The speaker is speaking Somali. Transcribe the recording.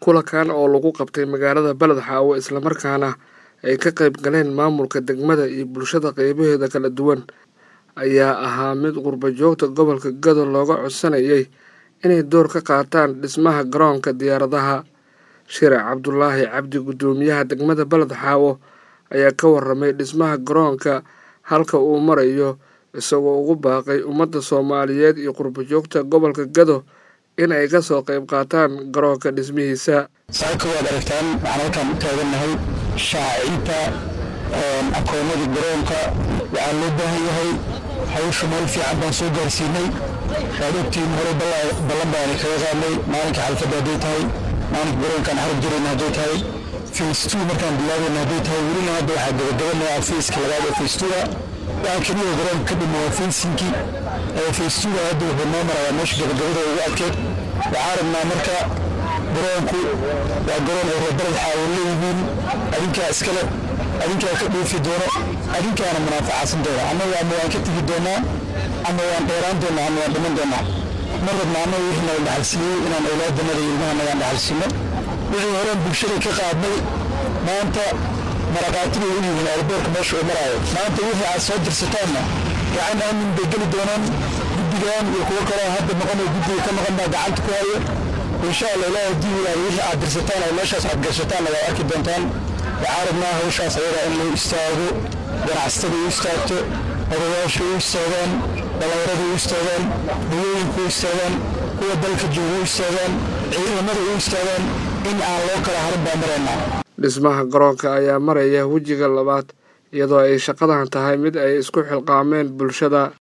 kulankan oo lagu qabtay magaalada beled xaawo islamarkaana ay ka qayb galeen maamulka degmada iyo bulshada qeybaheeda kala duwan ayaa ahaa mid qurba joogta gobolka gado looga codsanayay inay door ka qaataan dhismaha garoonka diyaaradaha shire cabdulaahi cabdi guddoomiyaha degmada beled xaawo ayaa ka waramay dhismaha garoonka halka uu marayo isagoo ugu baaqay ummadda soomaaliyeed iyo qurba joogta gobolka gado in ay ka soo qayb qaataan garoonka dhismihiisa saaka waad aragtaan waxaan halkaan u taagannahay shaacinta aqoonada garoonka waxaa loo baahan yahay hawsha meel fiican baan soo gaarsiinay waad ogtiin hore ballan baani kaga qaadnay maalinka xalfadda hadday tahay maalinka garoonkaan xarab jirayna hadday tahay face two markaan bilaabayna hadday tahay welina hadda waxaa gabagabanaya faceka labaad ee face two-ga waxaa keliya garoonka ka dhima waa fensinkii face two-ga hadda wuxuu noo marayaa meesha gabagabada ugu adkeed waxaa rabnaa marka garoonku waa garoon ay reebaled xaawo leeyihiin adinkaa iskale adinkaa ka dhuufi doono adinkaana munaafacaasan doona annaga ama waan ka tegi doonaa ama waan dheeraan doonaa ama waan dhiman doonaa ma rabna annaga wixii naga dhaxalsiiyey inaan awlaadannada iyo ilmaha nagaan dhaxalsiino wixii horeen bulshada ka qaadnay maanta maraqaatiga u yihiin airboorka meesha uu maraayo maanta wixii aad soo dirsataanna gacan aamin bay geli doonaan guddigan iyo kuwo kaloo hadda maqanoo guddiga ka maqan baa gacanta ku hayo insha allah ilaahi haddii ilaahay wixii aad dirsataan oo meeshaas aad gashataanna waa arki doontaan waxaa rabnaa hawshaas ayada in loo istaago ganacsatada u istaagto odayaasha u istaagaan dhallinyarada u istaagaan hawooyinka u istaagaan kuwa dalka jooga u istaagaan ciidamada u istaagaan in aan loo kala harin baa maraynaa dhismaha garoonka ayaa maraya wejiga labaad iyadoo ay shaqadan tahay mid ay isku xilqaameen bulshada